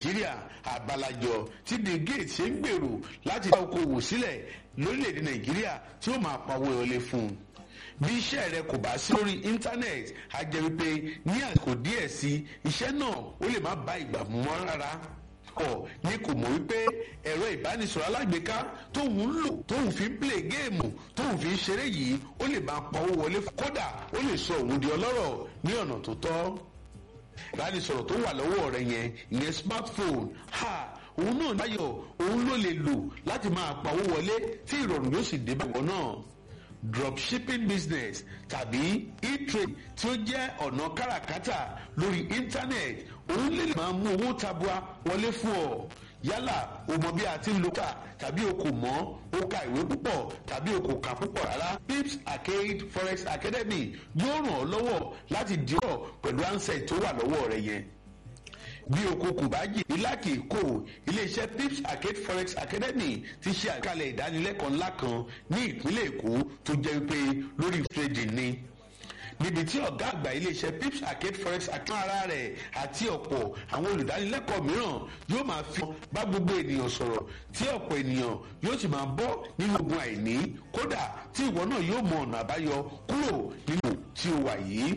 nàìjíríà àbálàjọ tí bill gates ṣe ń gbèrò láti dá okòwò sílẹ̀ lórílẹ̀‐èdè nàìjíríà tí ó máa pawó ìrọ̀lẹ́ fún un bí iṣẹ́ rẹ kò bá sí lórí íńtánẹ́ẹ̀tì á jẹ́ wípé ní àsìkò díẹ̀ sí iṣẹ́ náà ó lè má bá ìgbà mu mọ́ rárá ọ̀ ní kò mọ̀ wípé ẹ̀rọ ìbánisọ̀rọ̀ alágbèéká tóun ń lò tóun fi ń plé géèmù tóun fi ń ṣeré yìí ó lè máa pawó wọlé kódà ó lè sọ òun di ọlọ́rọ̀ ní ọ̀nà tó tọ́ ìbánisọ̀rọ̀ tó wà lọ́wọ́ rẹ yẹn ìyẹn smartphone ha òun náà báyọ̀ òun ló lè lò láti máa pawó wọlé tí ìrọ̀rùn yóò sì dé báwọn náà dropshipping business tàbí e-trade tí ó jẹ́ ọ̀nà káràkátà lórí internet òun lè máa mú owó tabua wọlé fún ọ yálà o mọ bí a ti ń lo kà tàbí o kò mọ̀ o ka ìwé púpọ̀ tàbí o kò kà púpọ̀ rárá pips arcade forex academy yóò ràn ọ́ lọ́wọ́ láti dìrọ̀ pẹ̀lú ansẹ̀ tó wà lọ́wọ́ rẹ yẹn bí oko kò bá jì ìlàkì kò iléeṣẹ́ pips arcade forex academy ti ṣe àkàlẹ̀ ìdánilẹ́kọ̀ọ́ ńlá kan ní ìpínlẹ̀ èkó tó jẹ́ wípé lórí trading ni níbi tí ọ̀gá àgbà iléeṣẹ́ pips arcade forex àtún ara rẹ̀ àti ọ̀pọ̀ àwọn olùdánilẹ́kọ̀ọ́ mìíràn yóò máa fi bá gbogbo ènìyàn sọ̀rọ̀ tí ọ̀pọ̀ ènìyàn yóò sì máa bọ́ nínú ogun àìní kódà tí ìwọ náà yóò mọ ọ̀nà àbáyọ kúrò nínú tí o wà yìí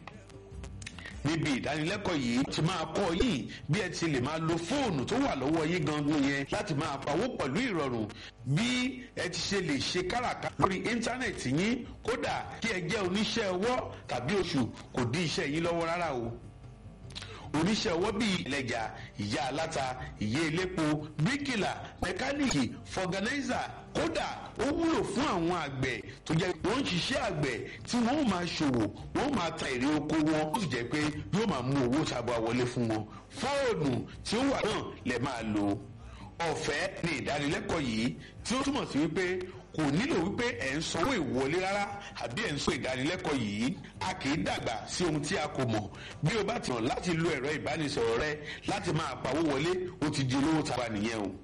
níbi ìdánilẹ́kọ̀ọ́ yìí ti máa kọ́ yìí bí ẹ ti lè máa lo fóònù tó wà lọ́wọ́ yín gangan yẹn láti máa pawó pẹ̀lú ìrọ̀rùn bí ẹ ti ṣe lè ṣe káràkátà lórí íńtánẹ̀tì yín kódà kí ẹ jẹ́ oníṣẹ́ ọwọ́ tàbí oṣù kò dí iṣẹ́ yín lọ́wọ́ rárá o oníṣẹ́ ọwọ́ bíi ìlẹ̀jà ìyá aláta ìyá elépo bíríkìlà mẹkáníìkì fọgànáìzà kódà ó wúlò fún àwọn àgbẹ̀ tó jẹ́ wọ́n ń ṣiṣẹ́ àgbẹ̀ tí wọ́n ó máa ṣòwò wọ́n ó máa ta èrè oko wọn ó sì jẹ́ pé yóò máa mú owó sábà wọlé fún wọn fóònù tí ó wà náà lè máa lò ọ̀fẹ́ ni ìdánilẹ́kọ̀ọ́ yìí tí ó túmọ̀ sí wípé kò nílò wípé ẹ̀ ń sanwó ìwọlé rárá àbí ẹ̀ ń sọ ìdánilẹ́kọ̀ọ́ yìí a kì í dàgbà sí ohun tí a kò mọ̀ bí o bá ti hàn láti lo ẹ̀rọ ìbánisọ̀rọ̀ rẹ láti máa pawó wọlé ó ti di olówó tàwa nìyẹn o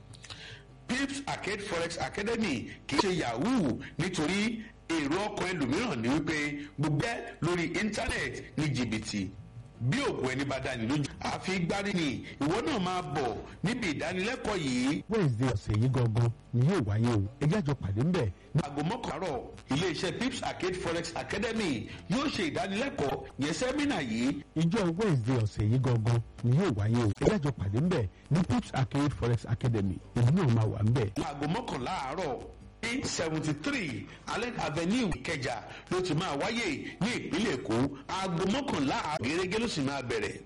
pips arcade forex academy kì í ṣe yahoo nítorí èrò ọkàn ẹlòmíràn ni wípé gbogbo ẹ lórí íńtánẹ́ẹ̀tì ní jìbìtì bí òògùn ẹni bá dání lójú àfi gbárí ni ìwọ náà máa bọ̀ níbi ìdánilẹ́kọ̀ọ́ yìí. wednesday ọ̀sẹ̀ yìí gangan ni yóò wáyé o ẹ jẹ́ àjọ pàdé ńbẹ̀. ní aago mọ́kànlárọ̀ iléeṣẹ́ pips arcade forex academy yóò ṣe ìdánilẹ́kọ̀ọ́ yẹn sẹ́mínà yìí. ìjọ wednesday ọ̀sẹ̀ yìí gangan ni yóò wáyé o ẹ jẹ́ àjọ pàdé ńbẹ̀ ní pips arcade forex academy èmi náà máa wà ńbẹ̀. ní aago mọ́kànlá àárọ̀ ní seventy three allen avenue ìkẹjà ló ti máa wáyé ní ìpínlẹ̀ èkó aago mọ́kànlá gẹ́gẹ́ ló sì máa bẹ̀rẹ̀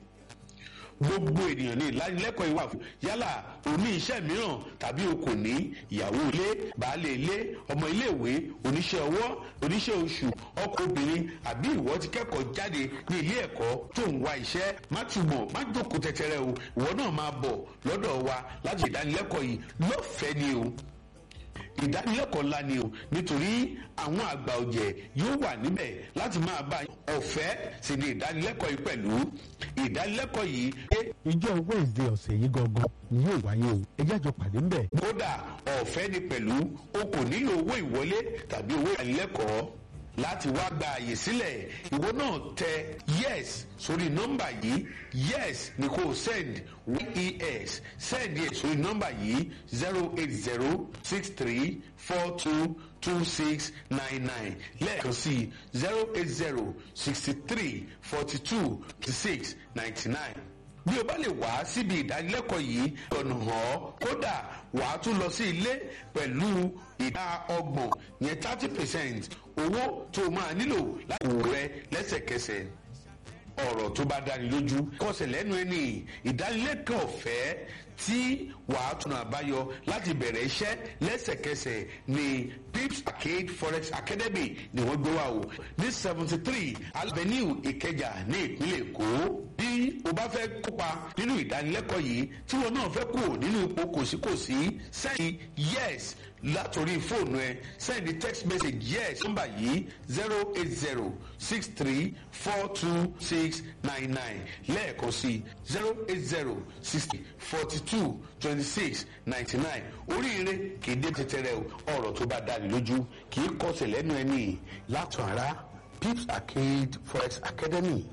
gbogbo ènìyàn ní ìlanilẹ́kọ̀ọ́ ìwà fún yálà oní iṣẹ́ mìíràn tàbí o kò ní ìyàwó ilé baálé ilé ọmọ iléèwé oníṣẹ́ ọwọ́ oníṣẹ́ oṣù ọkọ obìnrin àbí ìwọ ti kẹ́kọ̀ọ́ jáde ní ilé ẹ̀kọ́ tó ń wá iṣẹ́ má túbọ̀ má jókòó tẹ́tẹ́rẹ́ o ìwọ náà máa bọ̀ lọ́dọ̀ wa láti ìdánilẹ́kọ̀ọ́ yìí lọ́fẹ̀ẹ́ ni o ìdánilẹ́kọ̀ọ́ ńlá ni o nítorí àwọn àgbà ọ̀jẹ̀ yóò wà níbẹ̀ láti máa bá ọ̀fẹ́ sí ni ìdánilẹ́kọ̀ọ́ yìí pẹ̀lú ìdánilẹ́kọ̀ọ́ yìí. ìjọ wednesday ọ̀sẹ̀ yìí gangan ni yóò wáyé o ẹ jẹ́ àjọ pàdé ńbẹ̀. kódà ọ̀fẹ́ ni pẹ̀lú o kò nílò owó ìwọlé tàbí owó ìdánilẹ́kọ̀ọ́ láti wá gba àyè sílẹ̀ ìwọ náà tẹ yes sórí nọ́mbà yìí yes ni kò send yes send yẹ sórí nọ́mbà yìí zero eight zero six three four two two six nine nine lẹ́ẹ̀kan sí zero eight zero sixty three forty two twenty six ninety nine bí o bá lè wá síbi ìdánilẹ́kọ̀ọ́ yìí ọ̀nà hàn ọ́ kódà wàá tún lọ sí ilé pẹ̀lú ìdá ọgbọ̀n yẹn thirty percent owó tó o máa nílò láti wò rẹ lẹ́sẹ̀kẹsẹ̀ ọ̀rọ̀ tó bá dáni lójú kọsẹ̀ lẹ́nu ẹni ìdánilẹ́kọ̀ọ́ ọ̀fẹ́ tí wàá tún àbáyọ láti bẹ̀rẹ̀ iṣẹ́ lẹ́sẹ̀kẹsẹ̀ ní pips arcade forex academy ni wọ́n gbé wá o ní seventy three avenue ìkẹjà ní ìpínlẹ̀ èkó bí o bá fẹ́ kópa nínú ìdánilẹ́kọ̀ọ́ yìí tí wọn náà fẹ́ kú nínú ipò kòsíkòsí sẹ́yìn yes látòrí fóònù ẹ send text message yes nọ́mbà yìí zero eight zero six three four two six nine nine lẹ́ẹ̀kan sí zero eight zero sixty forty two twenty six ninety nine oríire kì í dé tẹ́tẹ́rẹ́ ọ̀rọ̀ tó bá dáni lójú kì í kọsẹ̀ lẹ́nu ẹni látọ̀ ara pips arcade forex academy